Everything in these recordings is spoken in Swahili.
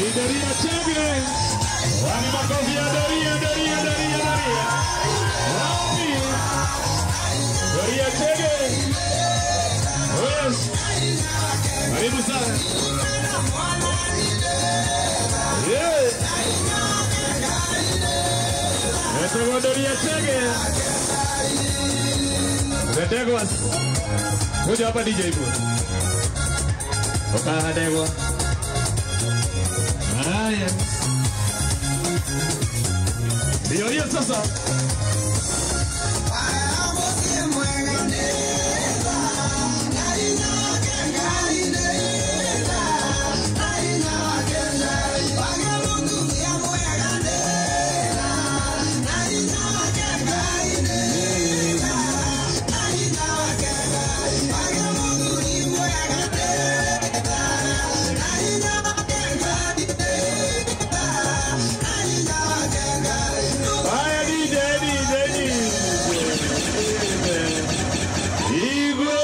Ni Doria Chege. Wani makofi ya Doria, Doria, Doria, Doria. Wapi? Doria Chege. Yes. Karibu sana. Yeah. Nasema Doria Chege. Ndegwa. Kuja hapa DJ bwana. Toka Ndegwa. Haya. Ndio hiyo sasa. Haya DJ, DJ, DJ. Igwe.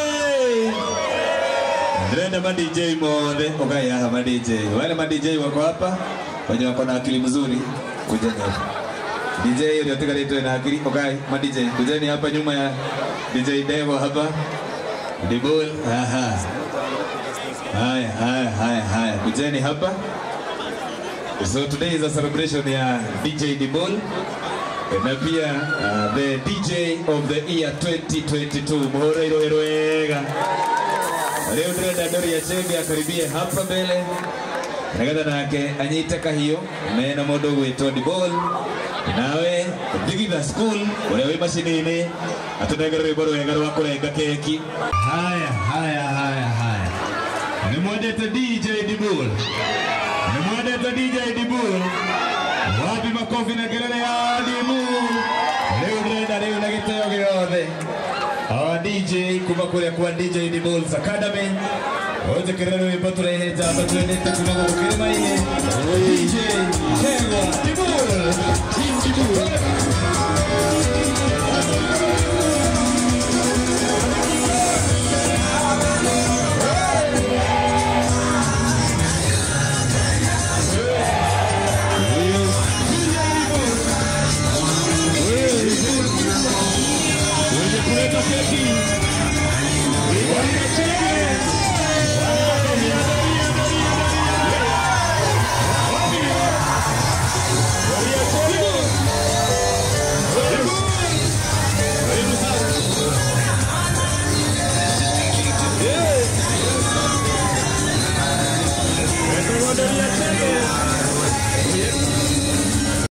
Ndrenda ma DJ monde, okay hapa ma DJ. Wale ma DJ wako hapa, wenye wako na akili mzuri, kujeni hapa. DJ uliotika letu na akili, okay, ma DJ, kujeni hapa nyuma ya DJ Devo hapa. Dibul, aha. Haya, haya, haya, haya. Kujeni hapa. So today is a celebration ya DJ Dibol na pia uh, the DJ of the year 2022 muhoro irohero wega leo ndĩrenda Doria Chege akaribie hapa mbele nagetha nake anyite kahiũ mena mũndũ ũgwĩtwo Dibol nawe thigitha school ũrĩa wĩ macini-inĩ atũnengere rwĩmbo rwega rwa kũrenga keki haya haya haya haya nĩ mwendete DJ Dibol Nimwendete DJ Dibu. Wapi makofi na kelele ya Dibu. Leo ndĩrenda rĩu na gĩtĩo gĩothe. Our DJ kuma kũrĩa kwa DJ Dibul's Academy. Ũnjĩkĩrĩre rwĩmbo tũrehe njamba twendete kuma gũkũ kĩrĩma-inĩ. DJ Kegwa Dibul. Team Dibul.